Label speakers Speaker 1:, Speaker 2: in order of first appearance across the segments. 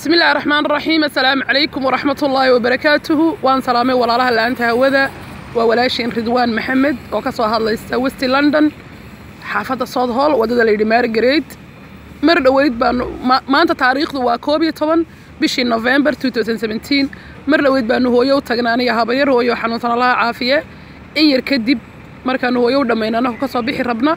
Speaker 1: bismi illaahi raxmaan raxiim assalaamu calaykum waraxmat ullaahi wabarakaatuhu waan salaamay walaalaha la-aanta hawada waa walaashiin ridwaan maxamed oo ka soo hadlaysa westi london xaafadda south hall waddada layidhi margaret mar dhoweyd baanu maanta taariikhdu waa koob iyo toban bishii november mar dhoweyd baanu hooyo u tagnay aniga habayar hooyo xanuunsan allaha caafiye in yar kadib markaanu hooyo u dhammayna annagu ka soo bixi rabna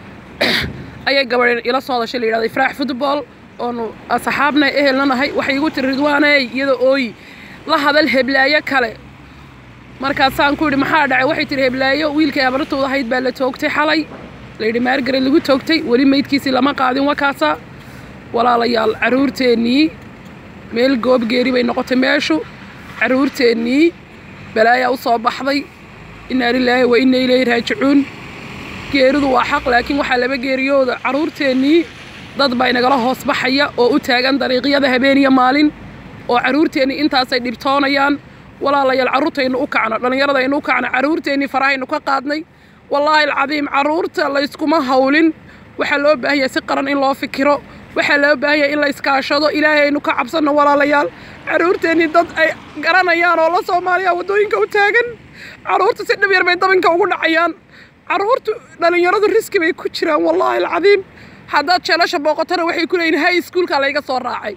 Speaker 1: ayay gabadh ila soo hadashay la yidhahda ifraax football oonu asxaabna ehelna nahay waxay igu tiri ridwaaney iyada ooy la hadal heblaayo kale markaasaan ku yidhi maxaa dhacay waxay tihi heblaayo wiilkay abartooda ahayd baa la toogtay xalay layidhi maargaret lagu toogtay weli meydkiisii lama qaadin wakaasa walaalayaal carruurteennii meel goob geeri bay noqotay meeshu carruurteennii balaayaa u soo baxday innaa lilaahi wa inna ilayhi raajicuun geeridu waa xaq laakiin waxaa laba geeriyooda carruurteennii dad baa inagala hoos baxaya oo u taagan dariiqyada habeen iyo maalin oo carruurteennii intaasay dhibtoonayaan walaalayaal carruurtaynu u kacno dhallinyaradaynu u kacno carruurteennii farahaynu ka qaadnay wallaahi alcadiim carruurta layskuma hawlin waxaa loo baahan yahay si qaran in loo fikiro waxaa loo baahan yahay in la iskaashado ilaahay aynu ka cabsanno walaalayaal carruurteennii dad ay garanayaan oo la soomaaliya waddooyinka u taagan carruurta si dhib yar bay dabinka ugu dhacayaan carruurtu dhallinyaradu riski bay ku jiraan wallaahi alcadiim haddaad jeelasha booqotana waxay ku leeyihin hay iskuulka layga soo raacay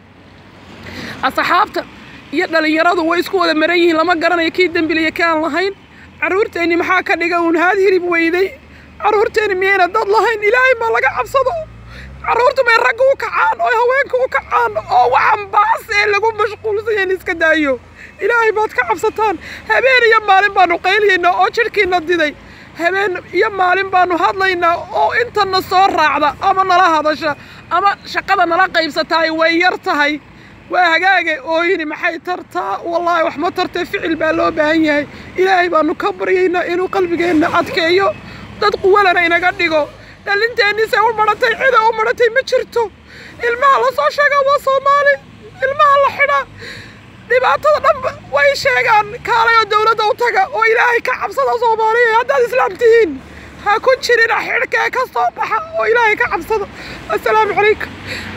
Speaker 1: asxaabta iyo dhallinyaradu way isku wada maran yihiin lama garanayo kii dembiliya ka aan lahayn carruurteenni maxaa ka dhiga uun haad hirib weyday carruurteenni miyayna dad lahayn ilaahay ma laga cabsado carruurtu may ragga u kacaan oo haweenka u kacaan oo waxan baas ee lagu mashquulsanyahin iska daayo ilaahay baad ka cabsataan habeen iyo maalin baanu qayliyaynaa oo jidhkiina diday habeen iyo maalin baanu hadlaynaa oo intana soo raacda ama nala hadasha ama shaqada nala qaybsataay way yar tahay waa hagaage ooyini maxay tartaa wallaahi wax ma tartee ficil baa loo baahan yahay ilaahay baanu ka baryaynaa inuu qalbigeenna adkeeyo dad quwalana inaga dhigo dhallinteennise u madhatay cida u madhatay ma jirto ilmaha la soo sheegaa waa soomaali ilmaha la xidhaa dhibaatada dhanba way sheegaan kaalay oo dawladda u taga oo ilaahay ka cabsada soomaaliya haddaad islaam tihiin ha ku jirina xidhkee ka soo baxa oo ilaahay ka cabsada assalaamu calaykum